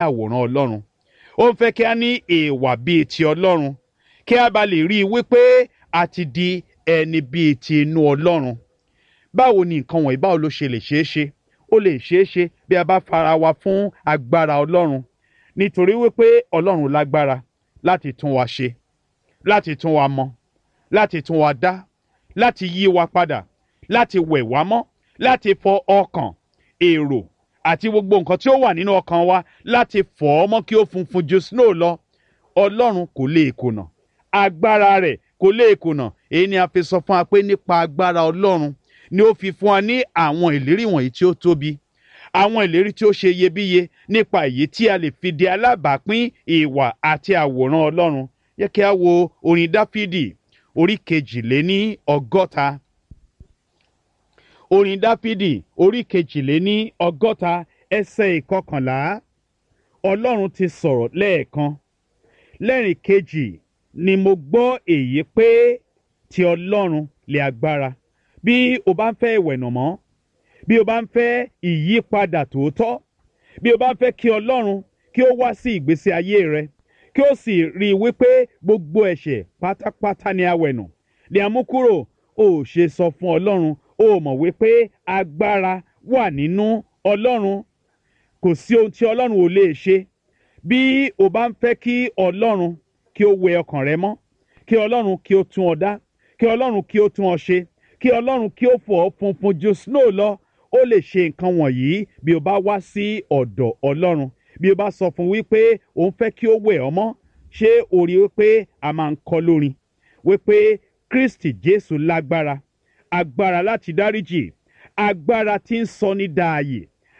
àwòrán ọlọ́run ó ń fẹ́ kí a ní ìwà bíi ti ọlọ́run kí a bá lè rí i wípé a ti di ẹni bíi ti inú ọlọ́run báwo ni nǹkan wọ̀nyí báwo ló ṣe lè ṣeé ṣe ó lè ṣeé ṣe bí a bá fara wa fún agbára ọlọ́run nítorí wípé ọlọ́run lágbára láti tún wa ṣe láti tún wa mọ láti tún wa dá láti yí wa padà láti wẹ̀ wá mọ́ láti fọ ọkàn èrò àti gbogbo nǹkan tí ó wà nínú ọkàn wa láti fọ̀ ọ́ mọ́ kí ó funfun ju snow lọ ọlọ́run kò lè kùnà agbára rẹ̀ kò lè kùnà èyí ni a fi sọ fún wa pé nípa agbára ọlọ́run ni ó fi fún wa ní àwọn ìlérí wọ̀nyí tí ó tóbi àwọn ìlérí tí ó ṣe iyebíye nípa èyí tí a lè fi di alábàápín ìwà àti àwòrán ọlọ́run yẹ kí a wo orin dáfídì orí kejìléní ọgọ́ta orin dáfídì orí kejìléní ọgọ́ta ẹsẹ̀ ìkọkànlá ọlọ́run ti sọ̀rọ̀ lẹ́ẹ̀kan lẹ́rìn kejì ni mo gbọ́ èyí pé ti ọlọ́run lè agbára bí o bá ń fẹ́ ìwẹ̀nàmọ́ bí o bá ń fẹ́ ìyípadà tòótọ́ bí o bá ń fẹ́ kí ọlọ́run kí ó wá sí ìgbésí ayé rẹ kí ó sì rí i wípé gbogbo ẹ̀ṣẹ̀ pátápátá ni a wẹ̀nù ni a mú kúrò ó ṣe sọ fún ọlọ́run ó mọ̀ wípé agbára wà nínú ọlọ́run kò sí ohun tí ọlọ́run ò lè ṣe bí o bá ń fẹ́ kí ọlọ́run kí ó wẹ ọkàn rẹ mọ́ kí ọlọ́run kí ó tún ọ dá kí ọlọ́run kí ó tún ọ ṣe kí ọlọ́run kí ó fọ̀ ọ́ funfun ju snow lọ ó lè ṣe nǹkan wọ̀nyí bí o bá wá sí ọ̀dọ̀ ọlọ́run bí o bá sọ fún wípé òun fẹ́ kí ó wẹ̀ ọ́ mọ́ ṣé o rí wípé a máa ń kọ́ lórin wípé kristi jésù lágbára agbára láti dáríjì agbára tí ń sọ ní dààyè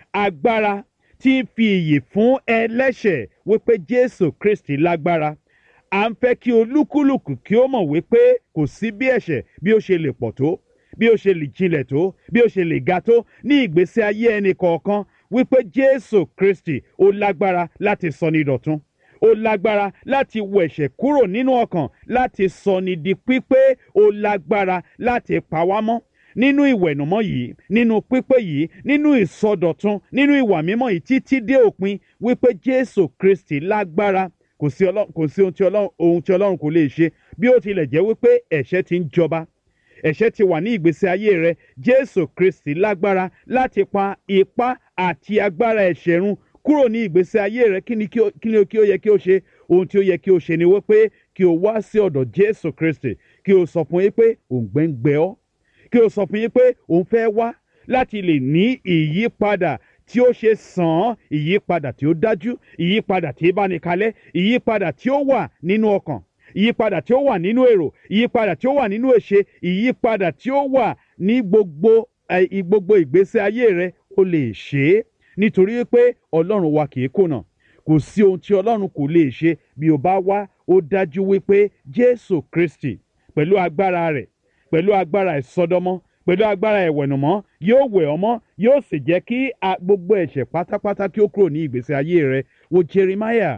agbára tí ń fi iyì fún ẹlẹ́ṣẹ̀ wípé jésù kristi lágbára à ń fẹ́ kí olúkúlùkù kí ó mọ̀ wípé kò sí bí ẹ̀ṣẹ̀ bí ó ṣe lè pọ̀ tó bí ó ṣe lè jinlẹ̀ tó bí ó ṣe lè ga tó ní ìgbésí ayé ẹnì kọ̀ọ̀kan wípé jésù kristi ó lágbára láti sọ ní dọ̀tun ó lágbára láti wọ ẹ̀ṣẹ̀ kúrò nínú ọkàn láti sọ ní di pípé ó lágbára láti pa wá mọ́ nínú ìwẹ̀nùmọ́ yìí nínú pípé yìí nínú ìsọdọ̀tun nínú ìwà mímọ́ yìí títí dé òpin wípé jésù kristi lágbára kò sí kò sí ohun tí ọlọ́run ohun tí ọlọ́run kò lè ṣe bí ó tilẹ̀ jẹ́ wípé ẹ̀ṣẹ̀ ti ń jọba ẹ̀ṣẹ̀ ti wà ní ìgbésí ayé rẹ jésù kristi lágbára láti pa ipá àti agbára ẹ̀ṣẹ̀ run kúrò ní ìgbésí ayé rẹ kí ni kí ó yẹ kí ó ṣe ohun tí ó yẹ kí ó ṣe ni wípé kí o wá sí ọ̀dọ̀ jésù kristi kí o sọ fún yín pé òǹgbẹ́ ń gbẹ ọ́ kí o sọ fún yín pé òun fẹ́ wá láti lè ní ìyípadà tí ó ṣe sàn án ìyípadà tí ó dájú ìyípadà tí bá ní kalẹ̀ ìyípadà tí ó wà nínú ọkàn ìyípadà tí ó wà nínú èrò ìyípadà tí ó wà nínú èṣe ìyípadà tí ó wà ní gbogbo gbogbo ìgbésí ayé rẹ ó lè ṣe é nítorí pé ọlọ́run wa kì í kùnà kò sí ohun tí ọlọ́run kò lè ṣe bí o bá wá ó dájú wípé jésù kristi pẹ̀lú agbára rẹ̀ pẹ̀lú agbára ìsọdọmọ pẹ̀lú agbára ìwẹ̀nùmọ́ yóò wẹ̀ ọmọ yóò sì jẹ́ kí gbogbo ẹ̀ṣẹ̀ pátápátá kí ó kúrò ní ìgbésí ayé rẹ wo jeremiah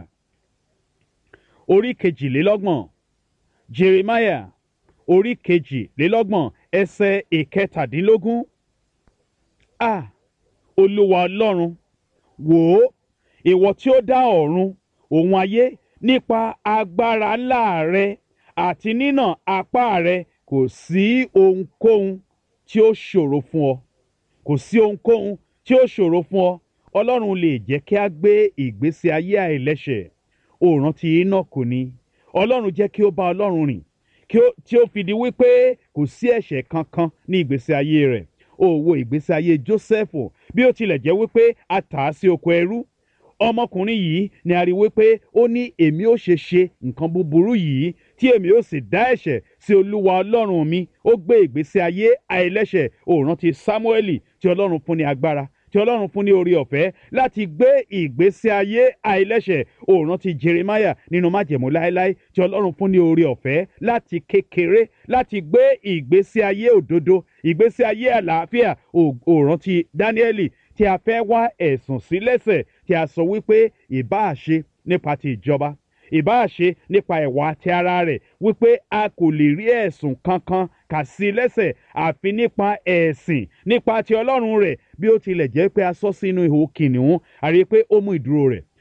orí kejìlélọ́gbọ̀n jeremiah orí kejìlélọ́gbọ̀n ẹsẹ̀ ìkẹtàdínlógún a olúwa ọlọ́run wò ó ìwọ tí ó dá ọ̀run òun ayé nípa agbára ńlá rẹ àti nínà apá rẹ kò sí ohunkóhun tí ó ṣòro fún ọ kò sí ohunkóhun tí ó ṣòro fún ọ ọlọ́run lè jẹ́ kí a gbé ìgbésí ayé àìlẹ́ṣẹ̀ ó rántí Énọ́kù ni ọlọ́run jẹ́ kí ó bá ọlọ́run rìn tí ó fi di wípé kò sí ẹ̀ṣẹ̀ kankan ní ìgbésí ayé rẹ̀ ó wo ìgbésí ayé Jósẹ́fù bí ó tilẹ̀ jẹ́ wípé a tà á sí oko ẹrú ọmọkùnrin yìí ni a rí wípé ó ní èmi ó ṣe ṣe nǹkan búburú yìí tí èmi ó sì dá ẹ̀ṣẹ̀ sí olúwa ọlọ́run mi ó gbé ìgbésí ayé àìlẹ́ṣẹ̀ ó rántí Sámúẹ́lì tí ọlọ́run fún ní agbára tí ọlọ́run fún ní orí ọ̀fẹ́ láti gbé ìgbésí ayé àìlẹ́ṣẹ̀ ó rántí Jeremiah nínú májẹ̀mú láéláé tí ọlọ́run fún ní orí ọ̀fẹ́ láti kékeré láti gbé ìgbésí ayé òdodo ìgbésí ayé àlàáfíà ó rántí Dáníẹ́lì tí a fẹ́ wá ẹ̀sùn sí lẹ́sẹ̀ tí a sọ wípé ìbáà ṣe nípa ti ìjọba ìbáà ṣe nípa ìwà ti ara rẹ̀ wípé a kò lè rí ẹ̀sùn kankan kà sí lẹ́sẹ̀ àfi nípa ẹ̀sìn nípa ti ọlọ́run rẹ̀ bí ó tilẹ̀ jẹ́ pé a sọ sínú ihò kìnìún a rí i pé ó mú ìdúró rẹ̀